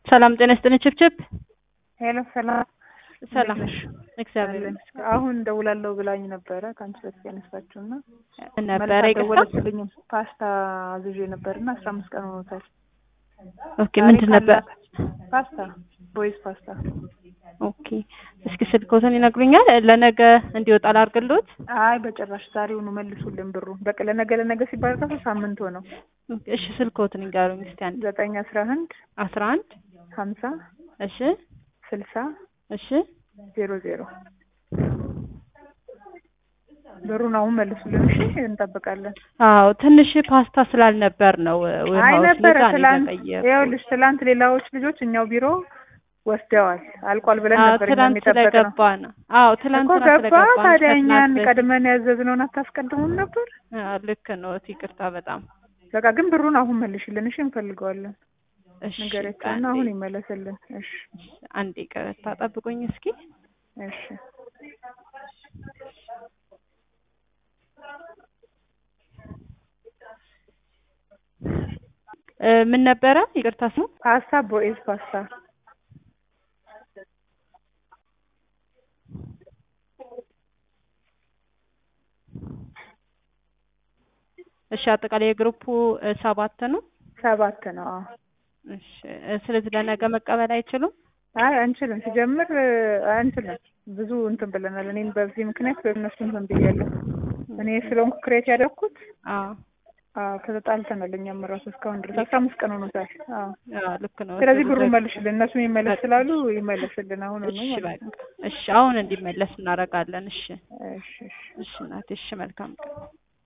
ሰላም ጤና ይስጥልኝ ችብችብ ሄሎ ሰላም ሰላም እንዴት ነሽ? እግዚአብሔር ይመስገን አሁን ደውላለሁ ብላኝ ነበረ ከአንቺ በፊት ያነሳችው እና ነበረ መልስ ይቅርታ አልደወለችልኝም። ፓስታ አዝዤ ነበርና አስራ አምስት ቀን ሆኖታል። ኦኬ ምንድን ነበር ፓስታ ቦይዝ ፓስታ። ኦኬ እስኪ ስልኮትን ይነግሩኛል ለነገ እንዲወጣ ላድርግልዎት አይ በጭራሽ ዛሬውኑ መልሱልን ብሩ። በቃ ለነገ ለነገ ሲባል ራሱ ሳምንት ሆነው። እሺ ስልኮትን ይንገሩኝ እስኪ አንድ ዘጠኝ አስራ አንድ አስራ አንድ ሀምሳ እሺ ስልሳ እሺ ዜሮ ዜሮ ብሩን አሁን መልሱልን እሺ፣ እንጠብቃለን። አዎ ትንሽ ፓስታ ስላልነበር ነው አይ ዌርሃውስ ነበረ ለዛ ነው ትላንት፣ የዘገየው። ይኸውልሽ ትላንት ሌላዎች ልጆች እኛው ቢሮ ወስደዋል። አልቋል ብለን አዎ ነበር እኛም ትላንት የጠበቅነው ስለገባ ነው። አዎ እኮ ትላንትና ገባ። ስለገባ ነው ታዲያ ከትናንት እኛን በፊት። ቀድመን ያዘዝነውን አታስቀድሙም ነበር? አዎ ልክ ነው። ይቅርታ በጣም በቃ ግን ብሩን አሁን መልሽልን እሺ፣ እንፈልገዋለን። እሺ ንገሪያቸውና አንዴ አሁን ይመለስልን። እሺ አንዴ ይቅርታ ጠብቁኝ እስኪ እሺ እ ምን ነበረ ይቅርታ ስሙ ፓስታ ቦኤዝ ፓስታ እሺ አጠቃላይ የግሩፑ እ ሰባት ነው ሰባት ነው። አዎ እሺ እ ስለዚህ ለነገ መቀበል አይችሉም አይ አንችልም። ሲጀምር እ አንችልም። ብዙ እንትን ብለናል። እኔም በዚህ ምክንያት በእነሱ እንትን ብያለሁ። እኔ ስለሆንኩ ክሬት ያደረኩት አዎ አዎ ከተጣልተናል። እኛም እራሱ እስካሁን ድረስ አስራ አምስት ቀን ሆኖታል። አዎ አዎ ልክ ነው ስለዚህ እሱ ብሩ ብዙ- መልሽልን። እነሱ ይመለስ ስላሉ ይመለስልን አሁን ነው እሺ ማለት ነው። በቃ እሺ አሁን እንዲመለስ እናደርጋለን እሺ እሺ እሺ እሺ እናቴ እሺ መልካም ቀን